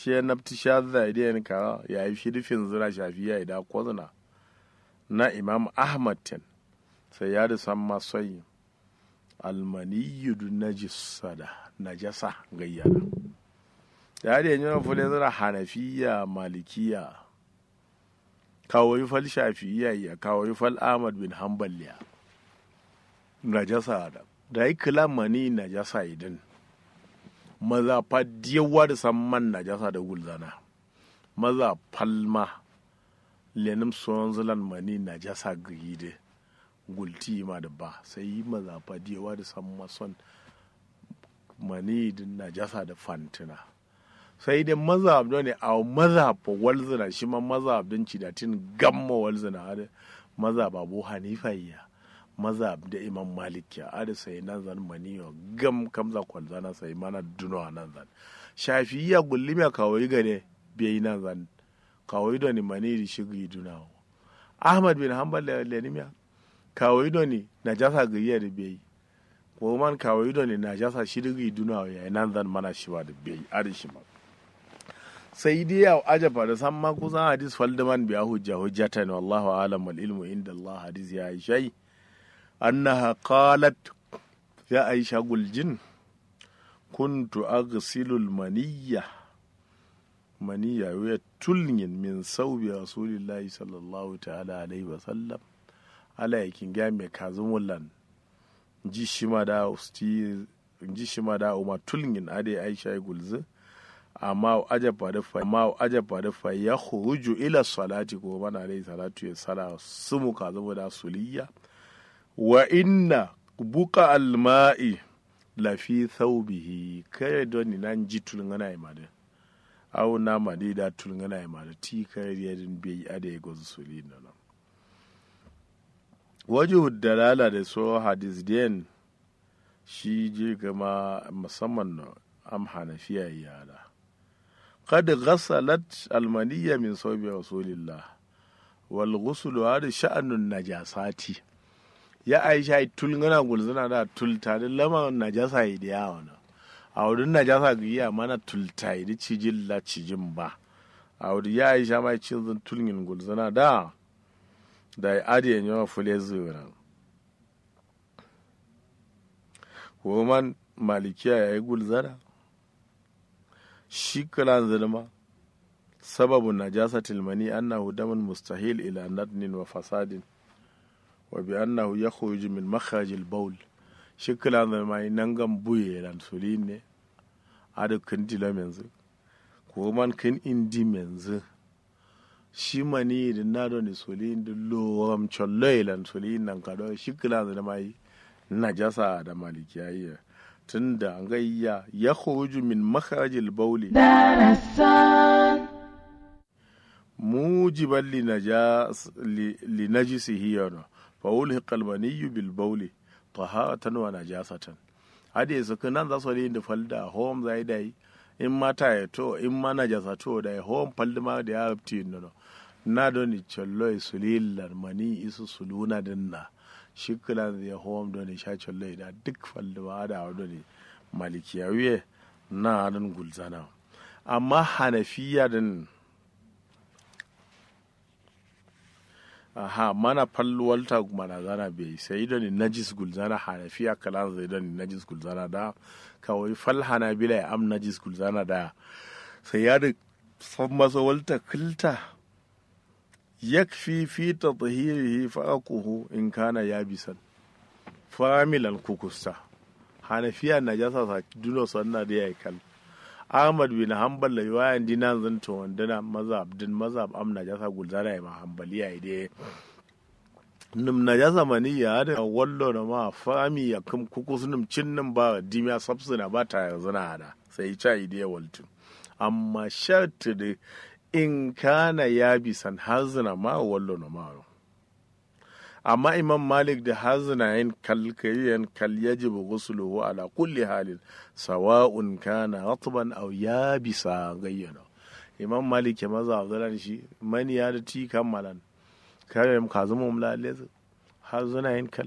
shi ya nafti shadda idan ka ya yi shirifin zira shafiya idan kwazina na imam ahmad ten sai ya da san masai almaniyu du najisada najasa gayyana ya da yanzu fule zira hanafiya malikiya kawai fal shafiya ya kawai fal ahmad bin hanbal ya najasa da da yi kila mani najasa idan maza fa yawa da san man najasa da gulzana maza palma lenim son zilan mani najasa gide gulti ma da ba sai yi maza fa yawa da san mason mani da najasa da fantina sai dai maza abdo ne a maza fa walzina shi ma maza abdin cidatin gamma walzina da maza babu hanifa ya maza da imam malik ya ada sai nan zan maniyo gam kamza kwalzana sai mana duno nan zan shafiya gulli me kawai gane bai nan zan kawai da ni mani di shigi dunawo ahmad bin hanbal da lenimiya kawai da ni najasa gayya da bai ko man kawai da ni najasa shigi dunawo ya nan zan mana shi ba da bai ada shi ma sai dai ya ajaba da san ma kusan hadis faldaman biya hujja hujjatan wallahu alam wal ilmu inda allah hadis ya yi shai أنها قالت يا عائشة قلجن كنت أغسل المنية منية وهي تلين من صوب رسول الله صلى الله تعالى عليه وسلم على يكين جامع كازم ولن ji shi ma da usti ji shi ma da umma tulngin ade aisha ya gulzu amma ajaba da fa amma ajaba da fa ya khuruju ila salati ko mana alayhi salatu ya sala sumu kazamu da suliya wa inna buka alma'i lafi thawbihi kai don ni nan ji tulngana ya mada aw na made da tulngana ya mada ti kai yadin bai ada ya gozu suli nan waje dalala da so hadis den shi je gama musamman na am hanafiya yara qad ghasalat almaniyya min sawbi rasulillah wal ghuslu hada sha'anun najasati ya aisha tulngana gulzuna da tulta da lama najasa yi da yawa na a wurin najasa ga iya mana tulta yi da cijin la cijin ba a wurin ya aisha mai cin tulngin gulzuna da da ya adiye yawa fule zuwa woman malikiya ya yi gulzana shi kalan zalma sababu najasa tilmani annahu damun mustahil ila nadnin wa fasadin wa bi annahu yakhruju min makhraj al-bawl shikla da mai nangan buye lan sulin ne ada kan dila menzu ko man kan indi menzu shi mani da na do ne sulin da lo am cholle lan sulin nan kado shikla da mai najasa da malikiya tunda an gayya yakhruju min makhraj al-bawl darasan mujiban li najisihi yana فألحق المني بالبول طهارة ونجاسة hadi su nan za su yi da falda hom zai dai in mata ya to in ma na jasa to da hom falda ma da ya ti no na do ni chollo su lillar mani isu suluna dinna shikla ya hom do ni sha chollo da duk falda ma da do ni malikiyawiye na nan gulzana amma hanafiya din aha mana falluwalta mana zana bai sai da ni najis gulzana hanafiya kalan zai da ni najis gulzana da kawai fal hanabila ya am najis gulzana da sai ya da san masa walta kilta yakfi fi tatahirihi faqahu in kana yabisan familan kukusta hanafiya najasa sa duno sanna da yayi kal Ahmad bin Hanbal da yawan dinan zanta wandana mazhab din mazhab am najasa gulzara ma hanbaliya ide num najasa mani ya da wallo na ma fami ya kum kukus num cinnin ba dimiya sabsuna ba ta yanzu na da sai cha ide waltu amma sharti da in kana ya bisan hazina ma wallo na ma amma imam malik da hazina yin kalkayen kal yajibu ghusluhu ala kulli halin sawa'un kana ratban aw yabisa gayyana imam malik ya maza zalan shi mani ya da ti kammalan kare mu kazumu mulalle hazina yin kal